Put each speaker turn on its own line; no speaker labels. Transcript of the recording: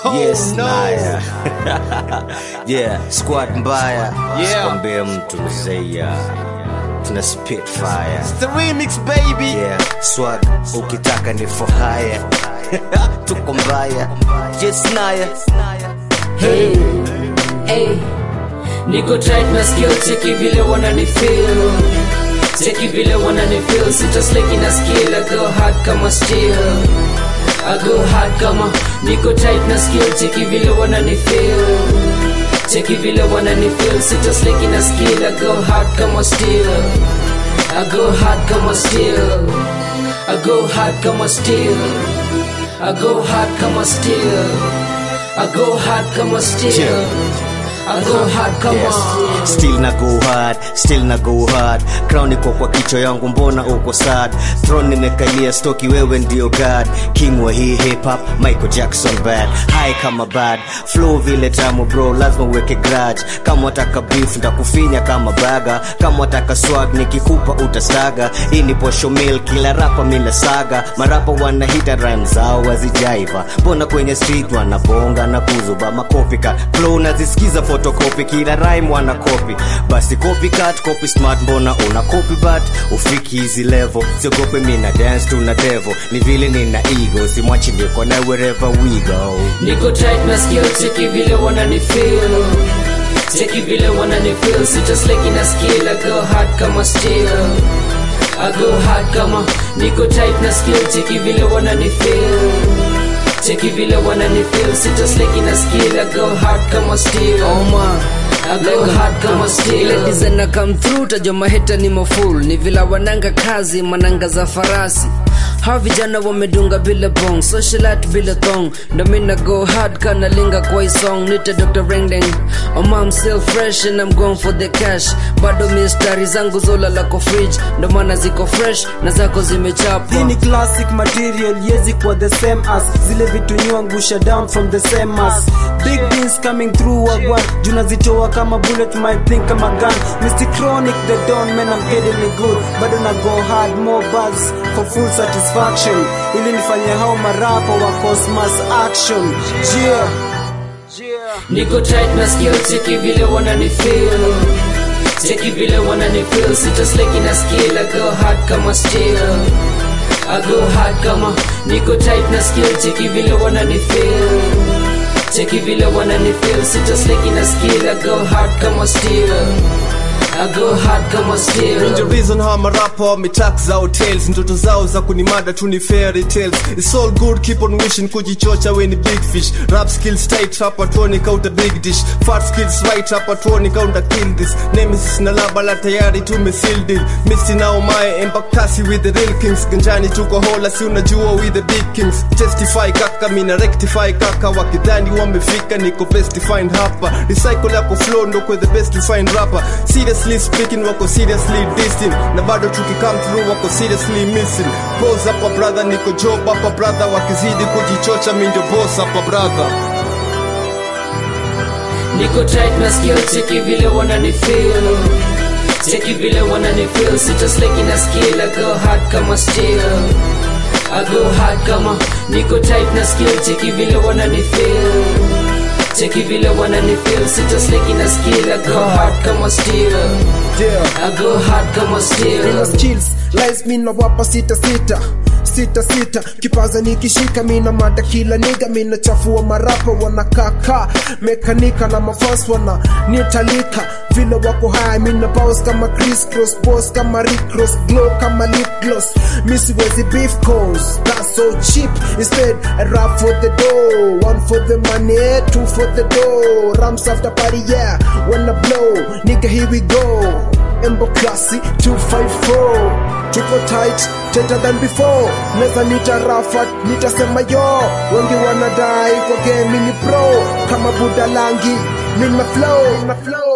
Yes, Naya. yeah, squad mbaya.
Yeah.
Sikwambie mtu mzeya. Tuna spit fire.
It's the remix, baby.
Yeah, swag ukitaka ni for hire. Tuko mbaya. Yes, Naya.
Hey, hey, niko tight na skill, cheki vile wanani feel, cheki vile wanani feel, sita sleki na skill, I go hard kama steel, I go hard kama, niko tight na skill, cheki vile wanani feel, cheki vile wanani feel, sita sleki na skill, I go hard kama steel, I go hard kama steel, I go hard kama steel, I go hard kama steel. I go hard kama steel. I go hard kama
Yes. Still na go hard, still na go hard. Crown iko kwa kichwa yangu, mbona uko sad? Throne nimekalia stoki, wewe ndio god. King wa hii hip hop, Michael Jackson bad. High kama bad, flow vile tamu bro, lazima uweke grudge. Kama wataka beef ndakufinya kama baga, kama wataka swag nikikupa utastaga. Hii ni posho mill, kila rapa mina saga. Marapa wanahita rhyme zao wazijaiva, mbona kwenye street wanabonga na kuzuba makopika flow nazisikiza photocopy kila rhyme wana copy basi copycat copy smart mbona una copy but ufiki hizi level siogope mina dance tuna devil ni vile nina ego simwachi niko na wherever we go
Niko tight na skill, cheki vile wanani feel. Cheki vile wanani feel, sita sleki na skill, I go hard kama steel. I go hard kama, niko tight na skill, cheki vile wanani feel. Cheki vile wanani feel, sita sleki na skill, I go hard kama steel. Oh man. I go hard kama steel.
ile design na come through tajwa maheta ni maful ni vila wananga kazi mananga za farasi hawa vijana wamedunga bila bong socialit bila thong ndo mina go hard kana linga kwa hii song nite dr rengdeng oma I'm still fresh and I'm going for the cash bado mistari zangu zola lako fridge ndo maana ziko fresh na zako zimechapa
Hii ni classic material yezi kwa the same as zile vitu nyuangusha down from the same as big beans coming through wagwan junazitoa kama bullet my think kama gun Mr. Chronic the don man I'm getting it good bado na go hard more buzz for full satisfaction ili nifanye hao marapa wa cosmos action yeah
Niko tight na skill, cheki vile wanani feel. Cheki vile wanani feel, sita sleki na skill, I go hard kama steel. I go hard kama, niko tight na skill, cheki vile wanani feel. Cheki vile wanani feel, sita sleki na skill, I go hard kama steel. I go hard kama
Ndio
steel.
reason hawa marapa wametak za hotels ndoto zao za kunimada tu ni fairy tales It's all good keep on wishing kujichocha we ni big fish Rap skills tight hapa tuone kauta big dish Fat skills right hapa tuone kaunta kill this Nemesis na labala tayari tume seal deal Misty now my embakasi with the real kings Ganjani tuko hola si unajua with the big kings Testify kaka mina rectify kaka wakidhani wamefika niko best defined hapa Recycle yako flow ndo kwa the best defined rapper Seriously speaking wako seriously distant Na bado tukikam through wako seriously missing Pose hapa brother niko job hapa brother Wakizidi kujichocha mi ndio boss hapa brother
Niko tight na skill, cheki vile wanani feel. Cheki vile wanani feel, sita sleki na skill, I go hard kama steel. I go hard kama, niko tight na skill, cheki vile wanani feel. Cheki vile wanani feel, sita sleki na skill, I go hard kama steel.
yeah
I go hard kama
Nina
steel.
skills lies mina wapa sita sita sita sita kipaza nikishika mina mada kila niga mina chafua marapa wanakaka mekanika na mafans wana nitalika vile wako haya mina bounce kama Chris Cross boss kama Rick Ross glow kama lip gloss mi siwezi beef cause that's so cheap instead I rap for the dough one for the money two for the dough rams after party yeah when I blow nigga here we go Embo Classy 254 Tupo tight, tighter than before Neza nita Rafat, nitasema yo Wengi wanadai kwa game ni pro Kama Buda Langi, mina flow, mina flow